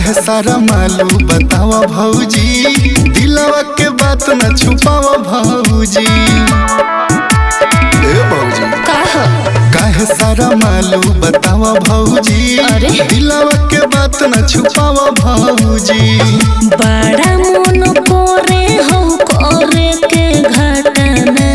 काहे सारा मालू बतावा भौजी दिलवा के बात न छुपावा भौजी ए भौजी का हो काहे सारा मालू बतावा भौजी अरे? दिलवा के बात न छुपावा भौजी बड़ा मन करे हो करे के घटना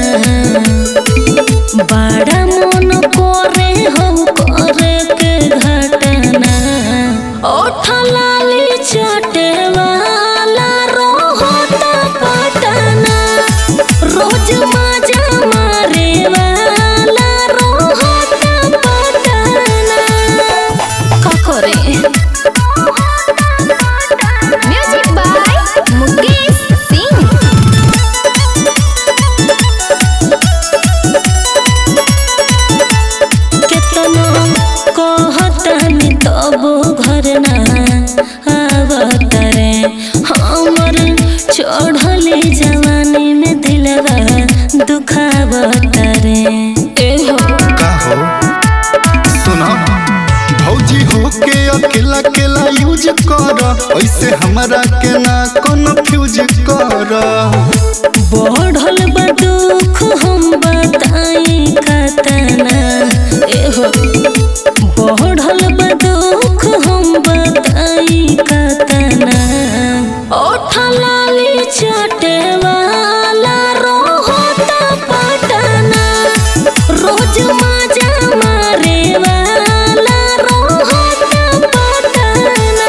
बड़ा मन करे हो करे के घटना ओठ लाली चटे वाला रोहता पटना रोज मजा मारे वाला रोहता पटना का करे Music by Mukesh Singh. केतना कहतनी तब घर ना आवत रे हमर चढ़ले जवानी में दिलवा दुखावत रे ए हो का हो सुनो भौजी हो के अकेला अकेला यूज कर ऐसे हमरा के ना कन्फ्यूज कर बढ़ल बा दुख हम बताई कतना ए हो बढ़ल बा दुख हम बताई कतना ओठ लाली चटे वाला रोहता पटना रोज मजा मारे वाला रोहता पटना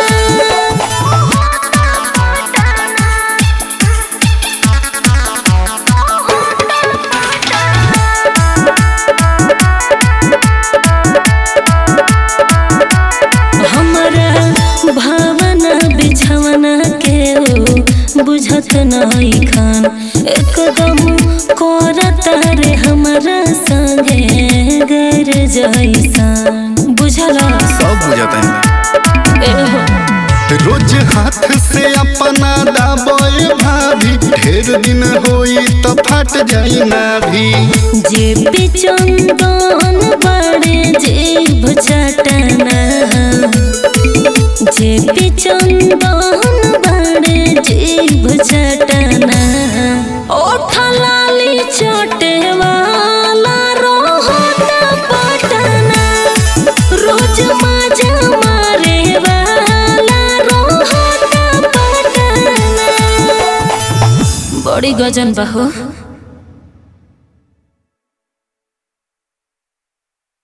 हमरा भावना बिछवना के ओ बुझत नहीं खान एकदम करत रे हमरा संगे गर जैसान बुझला सब बुझाता है एहो रोज हाथ से अपना दाबोए भाभी ढेर दिन होई तो फट जाई ना भी जे पिचंदन बड़े जीभ चटना जे पिचंदन बड़े जीभ चटना ओठ लाली चटे वाला रोहता पटना रोज मजा मारे वाला रोहता पटना बड़ी गजन बा हो